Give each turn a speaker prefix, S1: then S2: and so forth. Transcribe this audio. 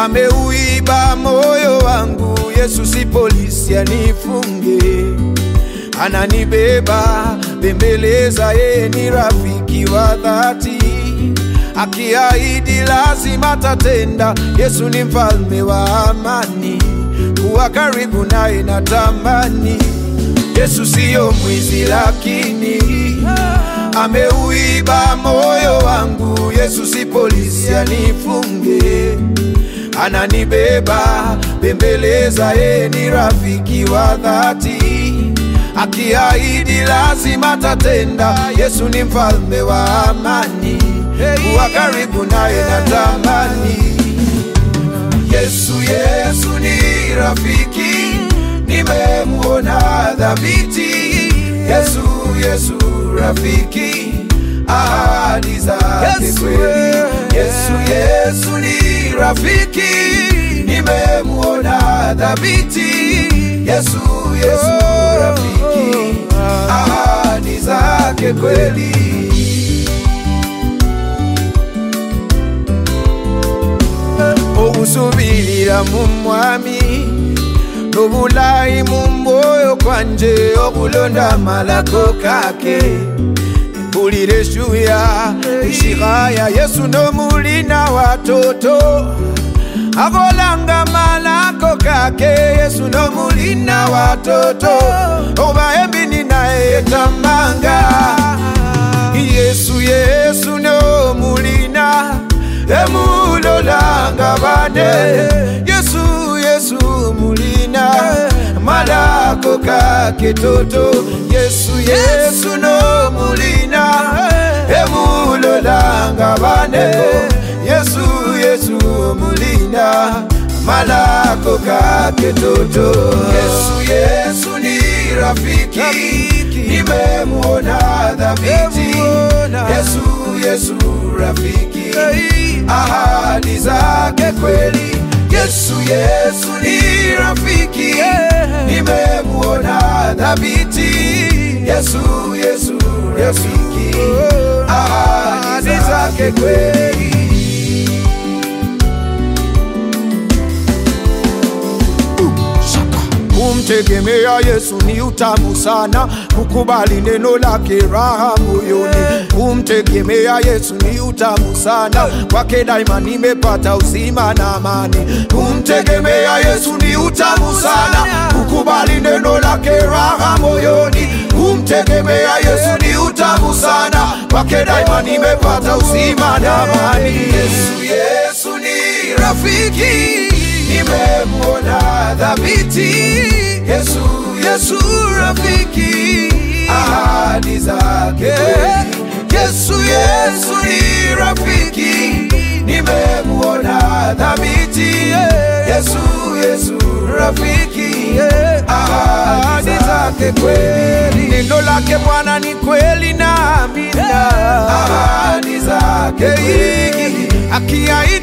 S1: ameuiba moyo wangu. Yesu si polisi anifunge, ananibeba bembeleza, yeye ni rafiki wa dhati, akiahidi lazima tatenda. Yesu ni mfalme wa amani, kuwa karibu naye natamani. Yesu siyo mwizi, lakini ameuiba moyo wangu. Yesu si polisi anifunge, ananibeba bembeleza, yeye ni rafiki wa dhati, akiahidi lazima tatenda. Yesu ni mfalme wa amani, kuwa karibu naye natamani. Yesu, Yesu ni rafiki, nimemuona dhabiti. Yesu, Yesu rafiki, ahadi zake kweli. Yesu, Yesu ni rafiki, nimemuona dhabiti. Yesu, Yesu rafiki, ahadi zake kweli. okusubirira mu mwami n'obulayi mu mwoyo kwanje okulonda malako kake mpulira eshuya ishihaya yesu nomulina watoto akolanga malako kake yesu nomulina watoto obaembini naye etamanga yesu yesu nomulina emulolanga bane yesu yesu mulina malako kake toto yesu yesu no mulina emulolanga bane yesu yesu mulina malako kake toto yesu yesu ni rafiki nimemuona dhabiti yesu yesu rafiki ahadi zake kweli. Yesu, Yesu ni rafiki, nimemuona dhabiti. Yesu, Yesu rafiki, ahadi zake kweli. Kumtegemea Yesu ni utamu sana, kukubali neno lake raha moyoni. Kumtegemea Yesu ni utamu sana, kwake daima nimepata uzima na amani. Kumtegemea Yesu ni utamu sana, kukubali neno lake raha moyoni. Kumtegemea Yesu ni utamu sana, kwake daima nimepata uzima na amani. Yesu, Yesu ni rafiki nimemuona dhabiti. Yesu, Yesu rafiki, ahadi zake. Yesu, Yesu ni rafiki, nimemuona dhabiti. Yesu, Yesu rafiki, ahadi zake kweli. Neno lake Bwana ni kweli na amina, ahadi zake kweli. Akiahidi